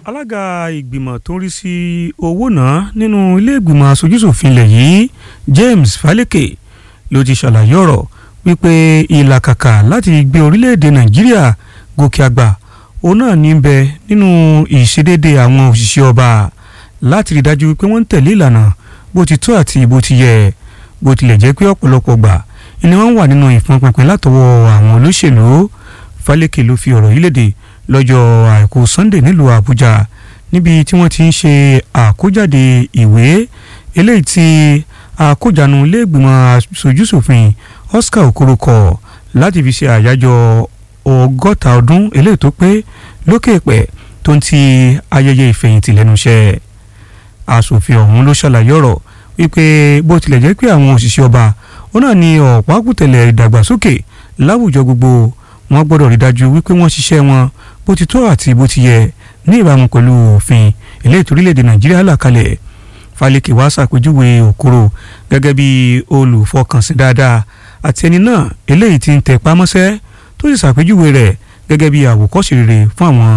alága ìgbìmọ̀ tó ń rí sí owó náà nínú ilé ìgbìmọ̀ aṣojúṣòfin ilẹ̀ yìí James Faleke ló ti ṣàlàyé ọ̀rọ̀ wípé ìlàkàkà láti gbé orílẹ̀-èdè Nàìjíríà gòkè àgbà òun náà ní bẹ nínú ìṣedéédé àwọn òṣìṣẹ́ ọba láti rí dájú wípé wọ́n ń tẹ̀lé ìlànà bó ti tó àti bó ti yẹ bó tilẹ̀ jẹ́ pé ọ̀pọ̀lọpọ̀ gbà ni wọ́n wà nínú ìfọnpinpin látọwọ́ àwọn olóṣèlú Faleke ló fi ọ̀rọ̀ yìí léde lọ́jọ́ àìkú Sunday nílùú Àbújá níbi tí wọ́n ti ń ṣe àkójáde ìwé eléyìí tí àkójánu iléègbìmọ̀ aṣojúṣòfin Oscar Okoro kọ láti fi ṣe àyájọ́ ọgọ́ta ọdún eléyìí tó pé lókè pẹ̀ tó ń ti ayẹyẹ ìfẹ̀yìntì lẹ́nu iṣẹ́ aṣòfin ọ̀hún ló ṣàlàyé ọ̀rọ̀ wípé bó tilẹ̀ jẹ́ pé àwọn òṣìṣẹ́ ọba ó náà ní ọ̀pákùtẹ̀lẹ̀ ìdàgbàsókè láwùjọ gbogbo wọn gbọ́dọ̀ rí dájú wípé wọ́n ṣiṣẹ́ wọn bó ti tó àti bó ti yẹ ní ìbámu pẹ̀lú òfin eléyìí torílẹ̀-èdè nàìjíríà là kalẹ̀ Faleke wá ṣàpèjúwe Okoro gẹ́gẹ́ bí olùfọkànsìn dáadáa àti ẹni náà eléyìí ti ń tẹpá mọ́ṣẹ́ tó sì ṣàpèjúwe rẹ̀ gẹ́gẹ́ bí àwòkọ́ṣe rere fún àwọn